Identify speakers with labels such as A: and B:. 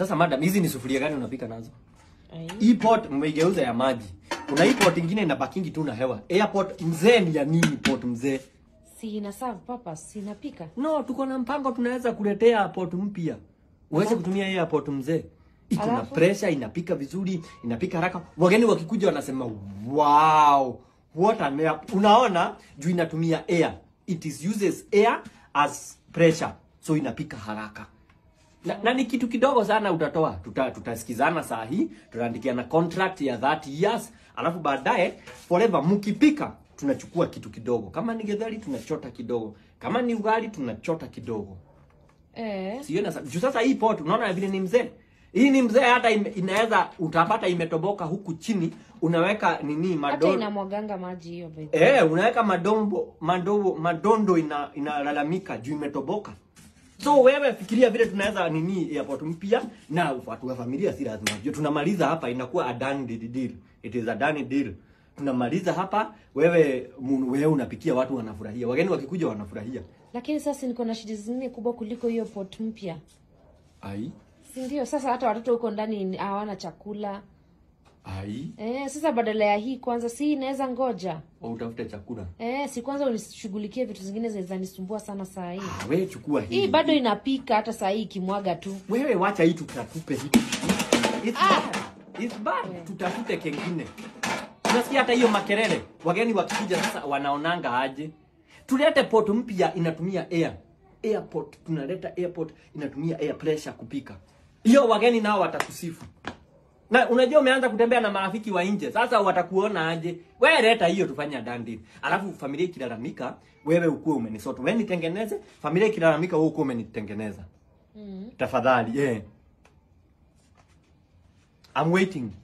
A: Sasa madam, hizi ni sufuria gani unapika nazo?
B: Ai.
A: Hii pot mmeigeuza ya maji. Kuna hii pot ingine inabakingi tu na hewa. Airport mzee ni ya nini pot mzee?
B: Si ina serve purpose, si inapika.
A: No, tuko na mpango tunaweza kuletea airport mpya. Uweze kutumia hii airport mzee. Iko na
B: Alafu?
A: pressure, inapika vizuri, inapika haraka. Wageni wakikuja wanasema wow, what an air. Unaona juu inatumia air. It is uses air as pressure. So inapika haraka. Na, na ni kitu kidogo sana utatoa. Tuta, tutasikizana saa hii, tutaandikiana contract ya 30 years, alafu baadaye forever mkipika tunachukua kitu kidogo. Kama ni getheri tunachota kidogo. Kama ni ugali tunachota kidogo.
B: Eh.
A: Siona sa- juu sasa hii pot unaona vile ni mzee. Hii ni mzee hata ime, inaweza utapata imetoboka huku chini, unaweka nini
B: Hata
A: madondo.
B: inamwaganga maji hiyo by the way.
A: Eh, unaweka madombo madogo madondo ina inalalamika juu imetoboka. So wewe fikiria vile tunaweza nini airport mpya na watu wa familia si lazima. Juu tunamaliza hapa inakuwa a done deal. It is a done deal. Tunamaliza hapa wewe mu- wewe unapikia watu wanafurahia. Wageni wakikuja wanafurahia.
B: Lakini sasa niko na shida zingine kubwa kuliko hiyo pot mpya.
A: Ai.
B: Si ndio? Sasa hata watoto huko ndani ni- hawana chakula.
A: Ai.
B: Eh, sasa badala ya hii kwanza si inaweza ngoja.
A: Au utafute chakula.
B: Eh, si kwanza unishughulikie vitu zingine zinaweza nisumbua sana saa hii.
A: Ah, wewe chukua hii.
B: Hii bado inapika hata saa hii ikimwaga tu.
A: Wewe wacha hii tutatupe hii. It's bad. It's bad. Tutafute kengine. Unasikia hata hiyo makelele. Wageni wakikuja sasa wanaonanga aje? Tulete pot mpya inatumia air. Airport tunaleta airport inatumia air pressure kupika. Hiyo wageni nao watakusifu. Na unajua umeanza kutembea na marafiki wa nje. Sasa watakuona aje? Wewe leta hiyo tufanye dandi. Alafu familia ikilalamika, wewe ukuwe umenisoto. Wewe nitengeneze, familia ikilalamika wewe ukuwe umenitengeneza.
B: Mm.
A: Tafadhali, eh. I'm waiting.